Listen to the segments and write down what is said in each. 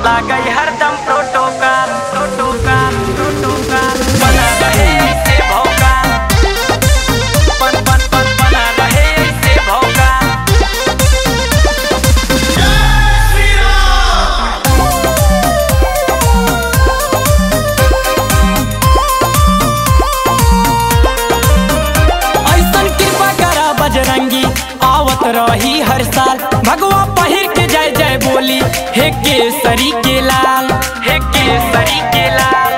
लागई हरदम protocol protocol protocol बना रहे ऐसे भौकाल पन पन पन बना रहे ऐसे भौकाल ऐसन कृपा करा बजरंगी आवत रही हर साल भगवा पहिर के जय जय बोली हे केसरी के लाल हे केसरी के लाल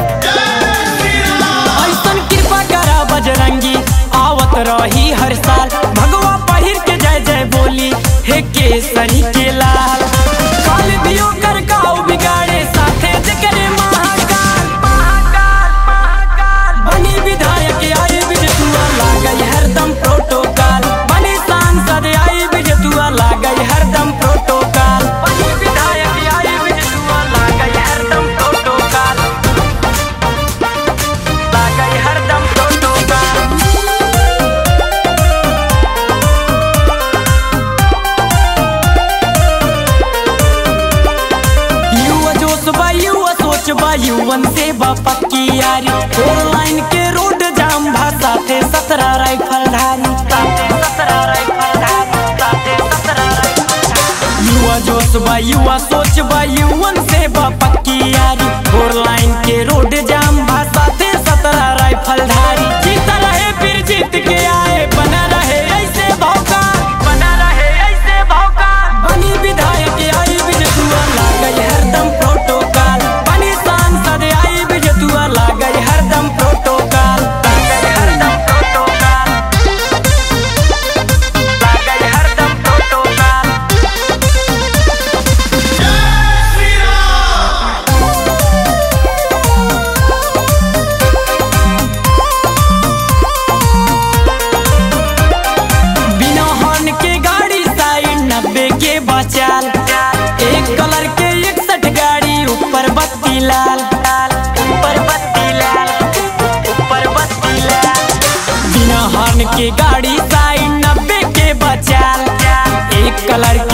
ऐसन कृपा करा बजरंगी आवत रही हर साल भगवा पहिर के जय जय बोली हे केसरी के लाल काल भी ओकर काऊ बिगाड़े साथे जकरे महाकाल महाकाल महाकाल बनी विधायक आई बिजतुआ लागई हरदम प्रोटोकॉल बनी सांसद आई बिजतुआ लागई हरदम प्रोटोकॉल बनी विधायक आई बिजतुआ लागई हरदम प्रोटोकॉल लागई हरदम प्रोटोकॉल युवा जोश बा युवा सोच बा युवन से बा पक्की यारी फोर लाइन के रोड जाम भा साथे सत्रह राइफल धारी साथे सत्रह राइफल धारी साथे सत्रह राइफल धारी युवा जोश बा युवा सोच बा युवन से बा पक्की यारी फोर लाइन के रोड जाम भा साथे सत्रह राइफल धारी जीत रहे फिर जीत के आए बना रहे ऐसे भौकाल बना रहे ऐसे भौकाल बनी विधायक आई बिजतुआ लागई हरदम प्रोटोकॉल बनी सांसद आई बिजतुआ लागई हरदम प्रोटोकॉल लागई हरदम प्रोटोकॉल लागई हरदम प्रोटोकॉल बिना हॉर्न के गाड़ी साइड नब्बे के बचाल एक कलर के इकसठ गाड़ी ऊपर बत्ती लाल ऊपर बत्ती लाल ऊपर बत्ती लाल बिना हॉर्न के गाड़ी साइड नब्बे के बचाल एक कलर